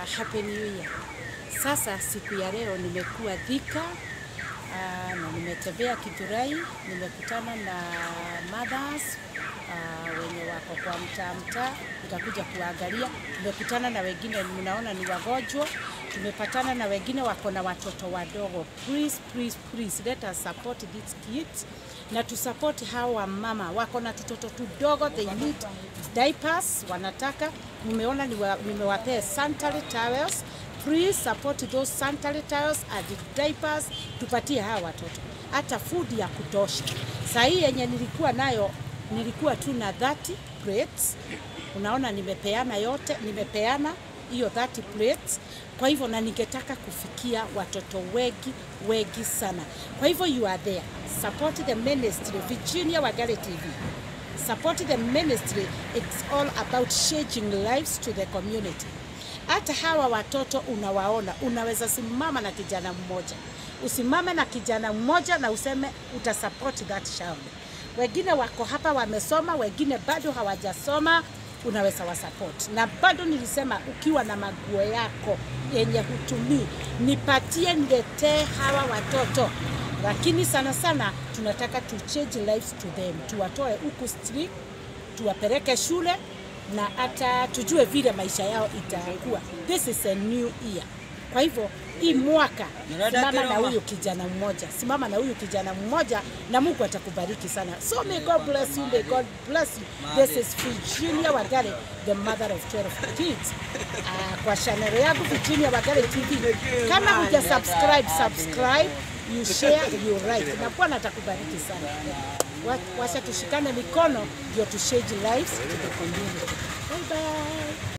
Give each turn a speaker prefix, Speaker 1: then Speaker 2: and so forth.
Speaker 1: happy new year. Sasa siku ya leo nimekuwa Thika uh, na nimetembea Kithurai, nimekutana na mothers uh, wenye wako kwa mtaa mtaa, nikakuja kuangalia. Nimekutana na wengine mnaona ni wagonjwa, tumepatana na wengine wako na watoto wadogo. Please, please, please let us support these kids na tusupport hawa mama wako na tutoto tudogo, they need diapers, wanataka nimeona niwa- nimewapea sanitary towels. Please support those sanitary towels and diapers, tupatie hawa watoto hata food ya kutosha. Saa hii yenye nilikuwa nayo nilikuwa tu na 30 plates. Unaona nimepeana yote, nimepeana hiyo 30 plates. Kwa hivyo na ningetaka kufikia watoto wengi wengi sana. Kwa hivyo you are there. Support the ministry Virginia Wagale TV. Support the ministry. It's all about changing lives to the community. Hata hawa watoto unawaona, unaweza simama na kijana mmoja, usimame na kijana mmoja na useme utasupport that child. Wengine wako hapa wamesoma, wengine bado hawajasoma, unaweza wasupport. Na bado nilisema ukiwa na maguo yako yenye hutumii, nipatie, niletee hawa watoto lakini sana sana tunataka to change lives to them, tuwatoe huku street, tuwapeleke shule na hata tujue vile maisha yao itakuwa. This is a new year. Kwa hivyo hii mwaka simama na huyu kijana mmoja, simama na huyu kijana mmoja, na Mungu atakubariki sana. So may God bless you, may God bless you. This is Virginia Wagale, the mother of 12 kids. Uh, kwa channel yangu Virginia Wagale TV. Kama huja subscribe, subscribe, you share, you like. Na Bwana atakubariki sana. Wa- Wacha tushikane mikono ndio tu change lives to the community. Bye bye.